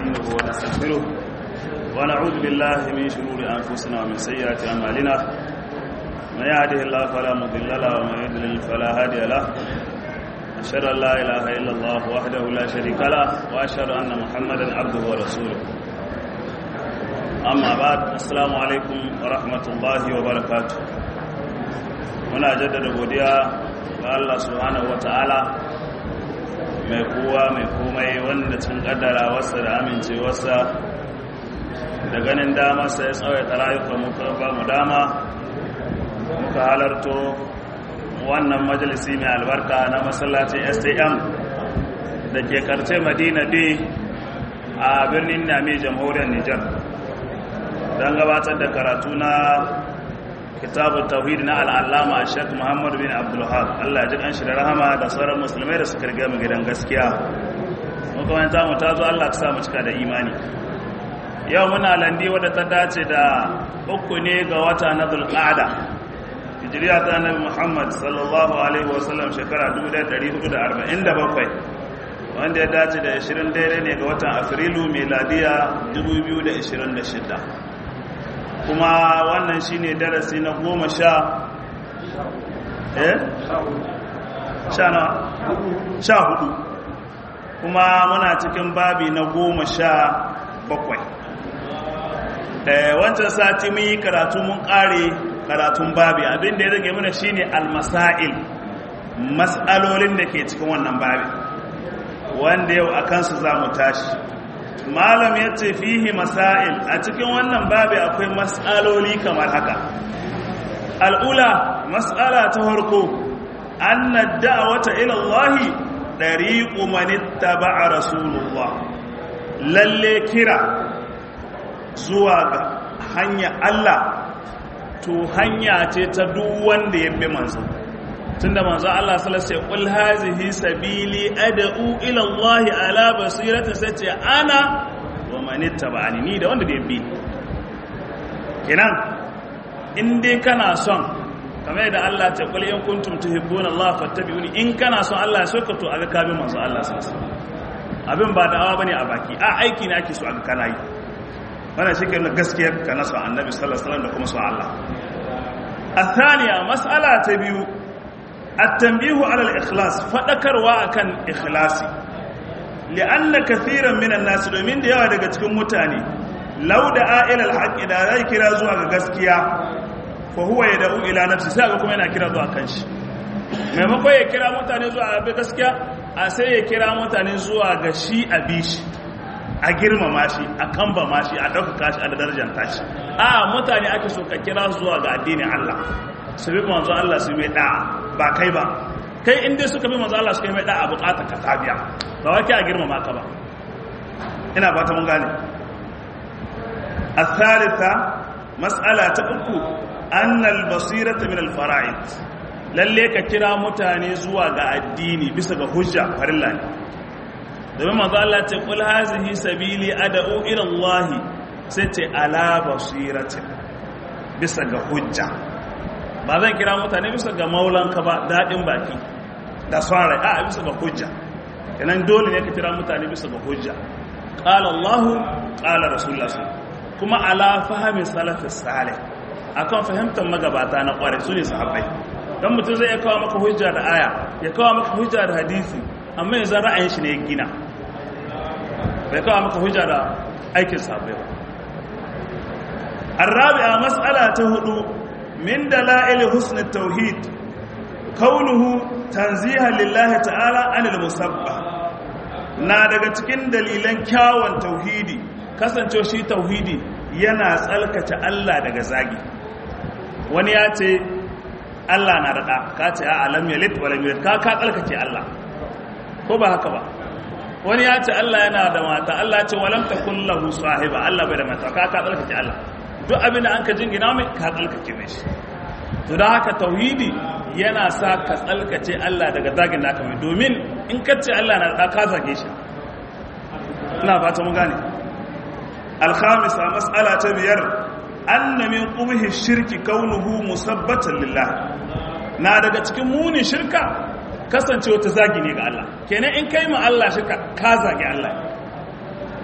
ونستعينه ونستغفره ونعوذ بالله من شرور أنفسنا ومن سيئات أعمالنا من يهده الله فلا مضل له ومن يضلل فلا هادي له أشهد أن لا إله إلا الله وحده لا شريك له وأشهد أن محمدا عبده ورسوله أما بعد السلام عليكم ورحمة الله وبركاته muna jaddada godiya ga Allah subhanahu wata'ala mai kowa mai komai wanda cin kaddara wasa da amincewarsa da ganin damarsa ya tsawaita rayuka muka ba mu dama muka halarto wannan majalisi mai albarka na masallacin stm da ke karce madina d a birnin nami jamhuriyar nijar don gabatar da karatu na kitabun tauhid na al'allama a shek muhammadu bin abdullahab allah ji kanshi da rahama da sauran musulmai da suka riga mu gidan gaskiya makamanta mu ta zo allah ta samu cika da imani yau muna landi wadda ta dace da uku ne ga wata na zulqa'ada hijiriya ta annabi muhammad sallallahu alaihi wasallam shekara 1447 wanda ya dace da 20 daidai ne ga watan afrilu meladiya 2026 kuma wannan shine darasi na goma sha eh sha na sha hudu kuma muna cikin babi na goma sha bakwai wancan sati mun yi karatu mun kare karatun babi abinda ya rage mana shine almasail mas'alolin da ke cikin wannan babi wanda yau a kansu za mu tashi malam ya ce fihi masail a cikin wannan babi akwai mas'aloli kamar haka al'ula mas'ala ta farko anna da'wata ila Allah dariqu man ittaba'a rasulullah lalle kira zuwa ga hanya Allah to hanya ce ta duk wanda ya bi manzo tunda manzo Allah sallallahu alaihi wasallam qul hazihi sabili ad'u ila Allah ala basirati sace ana wa man ittaba'ani ni da wanda da bi kenan in dai kana son kamar da Allah ta qul in kuntum tuhibbuna Allah fattabi'uni in kana son Allah ya soka to aga kabi manzo Allah sallallahu alaihi wasallam abin ba da'awa bane a baki a aiki ne ake so aga kana yi wannan shi ke gaskiyar ka nasu annabi sallallahu alaihi wasallam da kuma su Allah الثانية مسألة تبيو التنبيه على الإخلاص فذكروا أكن إخلاصي لأن كثيرا من الناس domin da yawa daga cikin mutane law da ila alhaq da zai kira zuwa ga gaskiya fa huwa yad'u ila nafsi sai ga kuma yana kira zuwa kanshi maimakon ya kira mutane zuwa ga gaskiya a sai ya kira mutane zuwa ga shi a bishi a girmama shi a kambama shi a ɗaukaka shi a da darajar tashi a mutane ake so ka kira zuwa ga addinin Allah su bi manzo Allah su mai da'a ba kai ba kai inda suka bi manzo Allah su kai mai da'a bukatar ka tabiya ba wake a girmama ka ba ina ba ta mun gane الثالثة مسألة uku annal basirata min al-fara'id lalle ka kira mutane zuwa ga addini bisa ga hujja farilla ne domin manzo Allah ce kul hazihi sabili ad'u ila Allah sai ce ala basirati bisa ga hujja ba zan kira mutane bisa ga maulanka ba dadin baki da swara a bisa ga hujja kenan dole ne ka kira mutane bisa ga hujja qala Allah qala rasulullah kuma ala fahmi salafis salih akan fahimtar magabata na kware su ne sahabbai dan mutum zai kawo maka hujja da aya ya kawo maka hujja da hadisi amma yanzu ra'ayin shi ne ya gina bai kawo maka hujja da aikin sabai ba arabi'a mas'ala ta hudu min dalail husn tauhid kaunuhu tanziha lillahi ta'ala anil musabba na daga cikin dalilan kyawun tauhidi kasance shi tauhidi yana tsalkace Allah daga zagi wani ya ce Allah na daɗa ka ce a alam yalit wa lam yulid ka ka tsalkace Allah ko ba haka ba wani ya ce Allah yana da mata Allah ce walam takun lahu sahiba Allah bai da mata ka ka tsalkace Allah duk abin da an ka jingina mai ka tsalkace mai shi to da haka tauhidi yana sa ka tsalkace Allah daga zagin da aka mai domin in ka ce Allah na da ka zage shi ina fata mun gane alkhamisa mas'ala ta biyar anna min qubhi shirki kaunuhu musabbatan lillah na daga cikin muni shirka kasance wata zagi ne ga Allah kenan in kai ma Allah shirka ka zagi Allah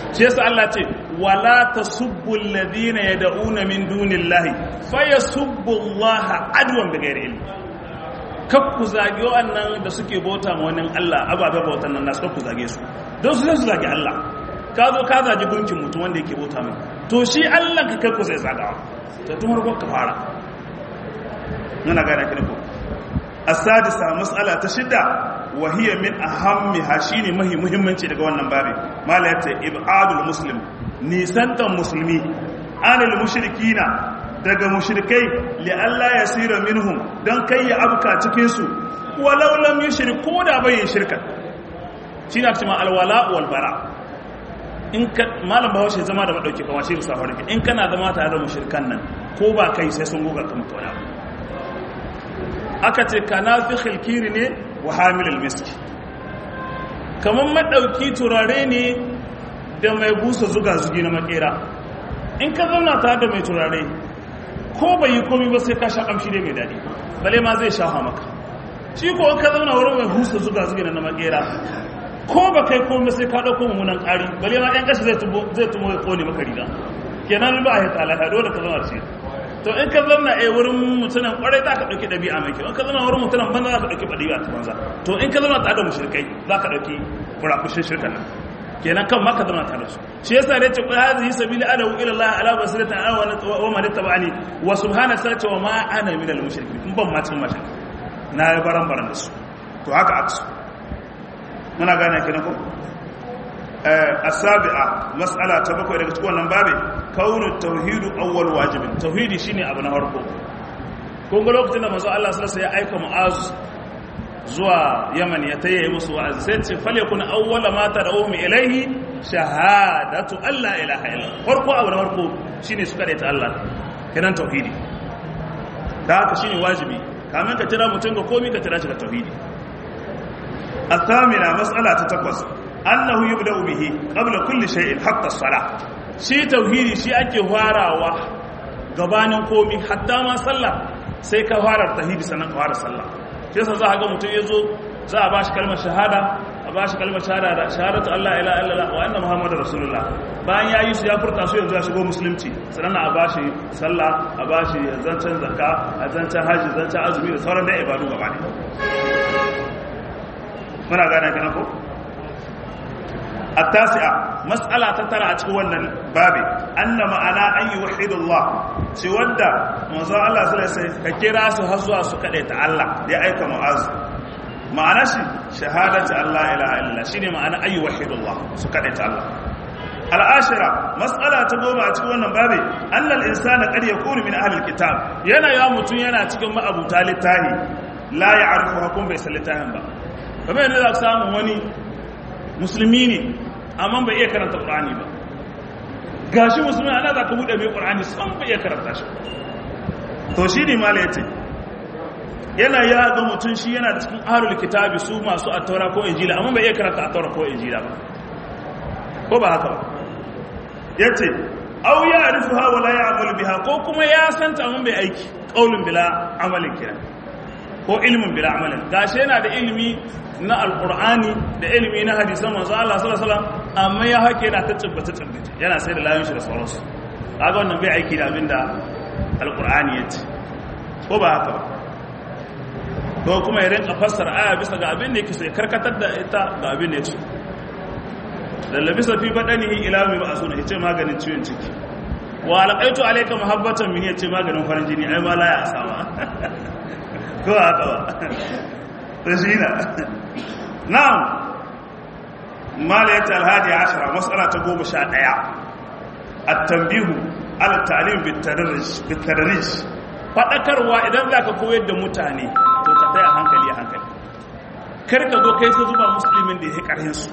shi yasa Allah ce wala tasubbu alladhina yad'una min dunillahi fayasubbu Allah adwan bighairi ilm kakku zage wannan da suke bauta ma wani Allah ababe bautan nan nasu kakku zage su don su zai su zage Allah ka zo ka zage gunkin mutum wanda yake bauta mai to shi Allah ka kakku zai zagawa to tun harkar ka fara muna gane ki ko asadisa mas'ala ta shida wa hiya min ahammiha shine mahi muhimmanci daga wannan babi mala yace ibadul muslim nisantan musulmi anil mushrikina daga mushrikai li Allah yasira minhum dan kai ya abka cikin su walau lam yushrik ko da bai shirka shine ake cewa alwala wal bara in ka malam bahaushe zama da madauki kama shi bisa farki in kana zama tare da mushrikan nan ko ba kai sai sun goga kan tona aka ce kana fi khilkiri ne wa hamilul miski kamar madauki turare ne da mai busa zuga zugi na makera in ka zauna tare da mai turare ko bai yi komi ba sai ka sha kamshi ne mai daɗi bale ma zai shafa maka shi ko ka zauna wurin mai busa zuga zugi na makera ko ba kai komi sai ka ɗauko mummunan ƙari bale ma ɗan ƙashi zai tumo ya ƙone maka riga kenan ba a yi talaka dole ka zama ce to in ka zama a wurin mutunan kwarai za ka ɗauki ɗabi'a mai kyau in ka zama wurin mutunan banza za ka ɗauki ɗabi'a ta banza to in ka zama tare da mushrikai za ka ɗauki furakushin shirkan nan kenan kan maka zama tare da su shi yasa ne ce qul hadhihi sabili adawu ila allah ala basiratin ana wa man ittaba'ani wa subhana sallati wa ma ana min al mushrikin in ban ma cikin mashirki na yi baran baran da su to haka aksu muna gane kenan ko asabi'a mas'ala ta bakwai daga cikin wannan babe kaunu tauhidu awwal wajibin tauhidi shine abu na farko kun ga lokacin da manzo Allah sallallahu alaihi wasallam ya aika mu'az zuwa Yaman ya tayi musu wa'azi sai ce fal yakun awwala ma tad'uhum ilayhi shahadatu alla ilaha illa farko abu na farko shine suka da ta Allah kenan tauhidi da haka shine wajibi kamin ka tira mutum ga komai ka tira shi ga tauhidi الثامنة مسألة تتقص annahu yubda'u bihi qabla kulli shay'in hatta as-salah shi tauhidi shi ake farawa gabanin komi hatta ma sallah sai ka fara tauhidi sannan ka fara sallah shi yasa za ka ga mutum yazo za a bashi kalmar shahada a bashi kalmar shahada da shahadatu Allah ila illallah wa anna muhammadar rasulullah bayan yayi su ya furta su yanzu ya shigo musulunci sannan a bashi sallah a bashi zancen zakka a zancen haji zancen azumi da sauran da ibadu gaba ne muna gane kana ko التاسعة مسألة تترى أتكون بابي أن معنا أن يوحد الله سيودا موضوع الله صلى الله عليه وسلم كيرا سهزوا سكرة الله لأيك معاذ معنى شهادة الله إله إلا الله شيني معنى أن يوحد الله سكرة الله العاشرة مسألة تقوم أتكون بابي أن الإنسان قد يكون من أهل الكتاب ينا يا متون ينا أتكون ما أبو تالي تاهي لا يعرفها كم بيسلتهم با فما ينزل أقسام وني musulmi ne amma bai iya karanta ƙur'ani ba gashi musulmi ana za ka buɗe mai ƙur'ani san bai iya karanta shi to shi ne mala ya ce yana ya ga mutum shi yana da cikin ahlul kitabi su masu attaura ko injila amma bai iya karanta attaura ko injila ba ko ba haka ba ya ce au ya arifu ha wala ya amalu biha ko kuma ya santa amma bai aiki qaulun bila amalin kira ko ilmin bila amalin gashi yana da ilimi na alkur'ani da ilimi na hadisan manzo Allah sallallahu alaihi wasallam amma ya hake yana ta tabbata tabbata yana sai da layin shi da sauransu kaga wannan bai aiki da abinda alkur'ani ya ce ko ba haka ba ko kuma ya rinka fassara aya bisa ga abin da yake sai karkatar da ita ga abin da yake da labisa fi badanihi ila mai ba asuna yace maganin ciwon ciki wa alqaitu alayka muhabbatan min yace maganin farin jini ai ma la ya asama ko haka ba رزينة نعم ما ليت الهادي عشرة مسألة تقوم شادية التنبيه على التعليم بالتدرج بالتدرج faɗakarwa idan za ka koyar da mutane to ka taya hankali a hankali kar ka zo kai ka zuba musulmin da ya ƙarhin su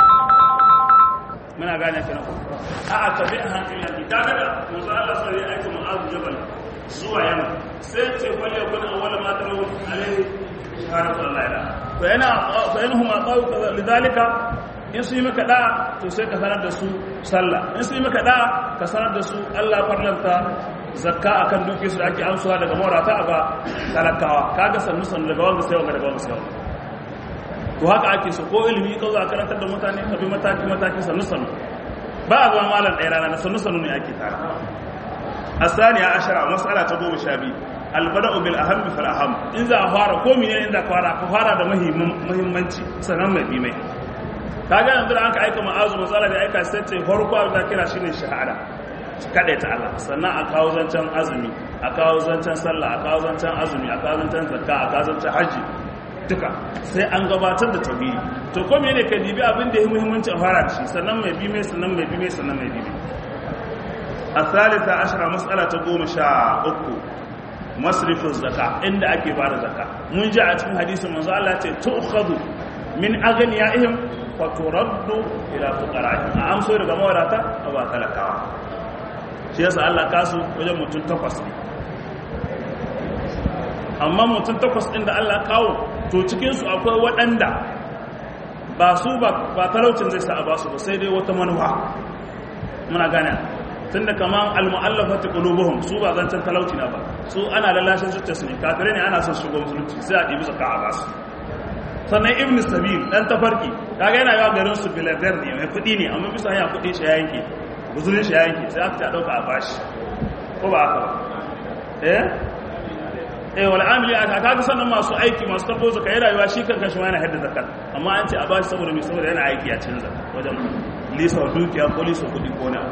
muna gane ka na a a ka bi a hankali a ta daga musa Allah sai ya aika mu'azu jabal zuwa yamma sai ce kwalli ya kuna awwala ma tarawu alaihi shahadatu Allah ila fa yana fa yanhum aqaw lidhalika in su yi maka da to sai ka sanar da su sallah in su yi maka da ka sanar da su Allah farlanta zakka akan duke su da ake amsuwa daga maurata a ba talakawa kaga sannu sannu daga wanda sai wanga daga wanda sai wanga to haka ake so ko ilimi ka zo a karantar da mutane ka bi mataki mataki sannu sannu ba a zama malam ɗaya rana na sannu sannu ne ake tara asaniya ashara mas'ala ta goma sha biyu albada'u bil ahammi fal aham in za a fara ko mene in za ka fara ka fara da muhimmanci sannan mai bi mai kaga yanzu da aka aika ma'azu matsala da aika sai ce farko abin da kira shine shahada kaɗai ta Allah sannan a kawo zancen azumi a kawo zancen sallah a kawo zancen azumi a kawo zancen zakka a kawo zancen hajji duka sai an gabatar da tauhidi to ko mene ka dibi abin da ya muhimmanci a fara da shi sannan mai bi mai sannan mai bi mai sannan mai bi mai الثالثة عشرة مسألة تقوم شاء أكو مصرف الزكاة عند أكي بار الزكاة من جاء في حديث من الله تؤخذ من أغنيائهم وترد إلى فقرائهم أمسوا لك موراتا أو أتلكوا shi yasa Allah kasu wajen mutum takwas ne amma mutum takwas ɗin da Allah kawo to cikinsu akwai waɗanda ba su ba talaucin zai sa a ba su ba sai dai wata manuwa muna gane tun da kaman almu'allafati qulubuhum su ba zancen talauci na ba su ana lalashin zuciyarsu ne kafirai ne ana son shigo musulunci sai a ɗibi zaka a basu sannan ibn sabil dan tafarki kaga yana yawa garin su biladar ne mai kuɗi ne amma bisa hanya kuɗi shi ya yanke guzurin shi ya yanke sai aka ta ɗauka a bashi ko ba haka ba eh eh wal amili aka kaga sannan masu aiki masu tabo zaka yi rayuwa shi kankan shi ma yana hadda zakat amma an ce a bashi saboda mai saboda yana aiki a cikin zakat wajen lisa dukiya ko lisa kuɗi ko na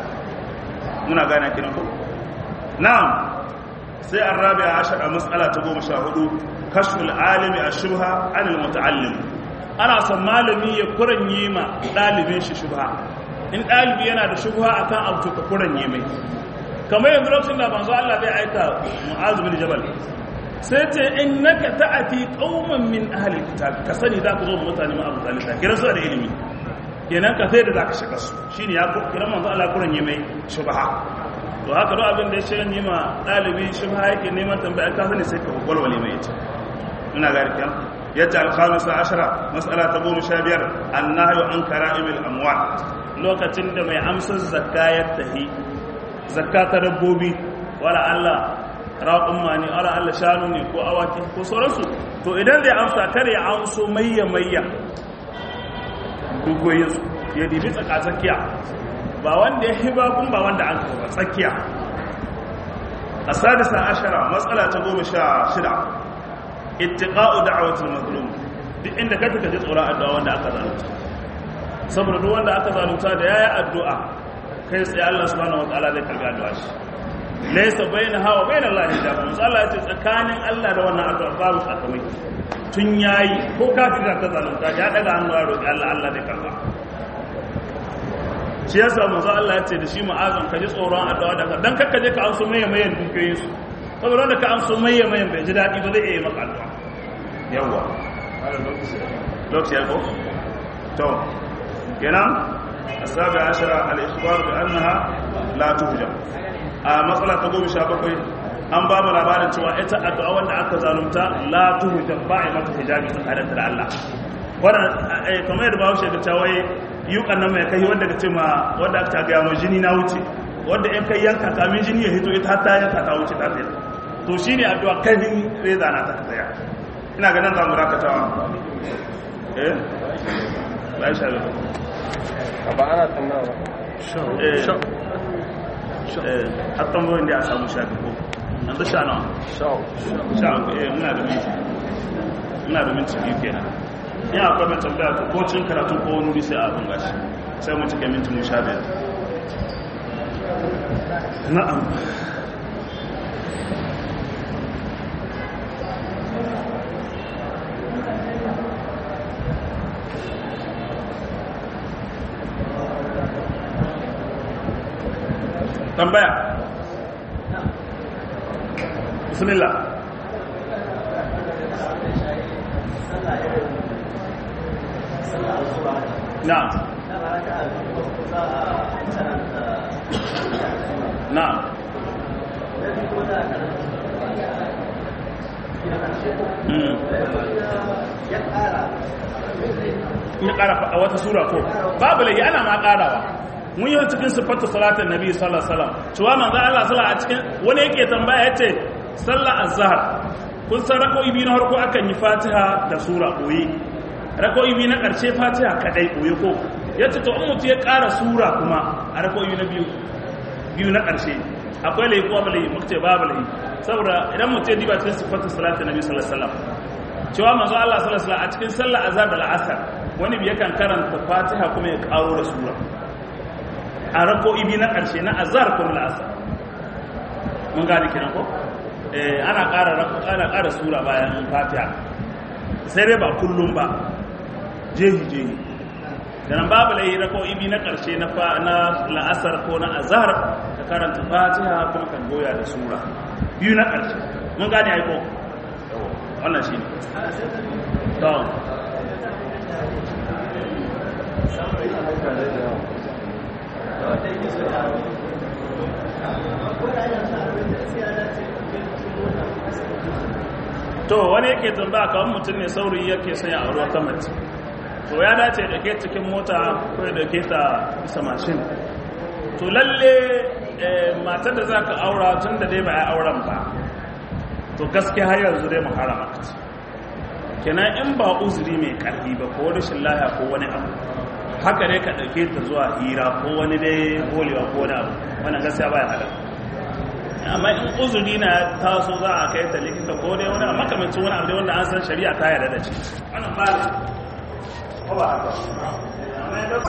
muna gane kinan ko na'am sai arabi'a ashara mas'ala ta 14 kashful alimi ashubha anil muta'allim ana son malami ya kuranye ma dalibin shi shubha in dalibi yana da shubha akan abu to ka kuranye mai kamar yanzu lokacin da manzo Allah zai aika Mu'az bin Jabal sai ce innaka ta'ati qauman min ahli kitab ka sani za ku zo mutane ma abu zalika kira su da ilimi kenan ka sai da za ka shiga su shi ne ya kira manzo Allah kuran yi mai shubha to haka duk abin da ya shirin yi ma ɗalibi shubha yake neman tambaya ka sani sai ka walwale mai ita ina ga rikiya yadda alhamisa ashara mas'ala ta goma sha biyar annahyu an kara'imil amwal lokacin da mai amsar zakka ya tahi zakka ta dabbobi wala Allah raƙumma ne wala Allah shanu ne ko awaki ko sauransu to idan zai amsa kare ya amso mayya mayya dugoyinsu ya dibi tsakatsakiya ba wanda ya hiba kun ba wanda an kawo tsakiya a sadisa ashara matsala ta goma sha shida ittiqa'u da'awatul mazlum duk inda ka taka ji tsoron addu'a wanda aka zalunta saboda duk wanda aka zalunta da yayi addu'a kai sai Allah subhanahu wataala zai karbi addu'a shi laysa bainaha wa bainal lahi hijab Allah ya ce tsakanin Allah da wannan addu'a babu sakamaki tun yayi ko kafin da ka zalunta ya daga hannu a roƙi Allah Allah zai karba shi yasa manzo Allah ya ce da shi ma'azan ka ji tsoron addu'a daga dan kakka je ka amso maye mayen dukiyoyin su saboda wanda ka amso maye mayen bai ji daɗi ba zai iya maka addu'a yawa lokaci ya ko to kenan asabi ashara al-ikhbar bi annaha la tuhjam a matsala ta goma sha bakwai an ba mu labarin cewa ita addu'a wanda aka zalunta la tuhjam ba a mata hijabi tsakanin da Allah wannan kamar yadda bawo shekar cewa yukan nan mai kai wanda ka ce ma wanda aka ga mu jini na wuce wanda in kai yanka kamin jini ya hito ita ta yanka ta wuce ta tsaya to shine addu'a kai din reza na ta tsaya ina ganin za mu dakatawa eh ba sha ba ana tambaya eh eh hatta mu inda a samu shafi ko an da sha nawa sha eh muna da minti muna da minti biyu kenan in akwai mai tambaya ko cin karatu ko wani wuri sai a abin gashi sai mu cike minti mu sha biyar na'am tambaya bismillah na'am na'am ya ƙara a wata sura ko babu lagi ana ma ƙarawa mun yi cikin siffatu salatin nabi sallallahu alaihi wasallam cewa manzo Allah sallallahu a cikin wani yake tambaya yace sallar azhar kun san rako'i biyu na farko akan yi fatiha da sura koyi rako'i biyu na ƙarshe fatiha kadai koyi ko ya ce to in mutu ya ƙara sura kuma a rakoyi na biyu biyu na ƙarshe akwai laifi ko ba laifi muka ce babu laifi saboda idan mutu ya diba cikin sifatin salatu nabi sallallahu alaihi wasallam cewa manzo Allah sallallahu alaihi wasallam a cikin sallar azhar da al'asar wani bi yakan karanta fatiha kuma ya ƙaro da sura a rakoyi biyu na ƙarshe na azhar ko na al'asar mun gane kenan ko eh ana ƙara ana ƙara sura bayan fatiha sai dai ba kullum ba jehi jehi dan babu lai rako ibi na karshe na na la'asar ko na azhar ka karanta fatiha kuma kan goya da sura biyu na karshe mun gane ai ko wannan shine to to wani yake tambaya kawai mutum ne saurayi yake sanya a ruwa ta mace to ya dace da ke cikin mota ko da ke ta bisa mashin to lalle matar da za ka aura tun da dai ba ya auren ba to gaske har yanzu dai mu harama ka ce kenan in ba uzuri mai karfi ba ko rashin laya ko wani abu haka dai ka ɗauke ta zuwa hira ko wani dai holewa ko wani abu wannan gaskiya ba ya halar amma in uzuri na taso za a kai ta likita ko dai wani makamancin wani abu dai wanda an san shari'a ta yarda da shi wannan ba ko ba haka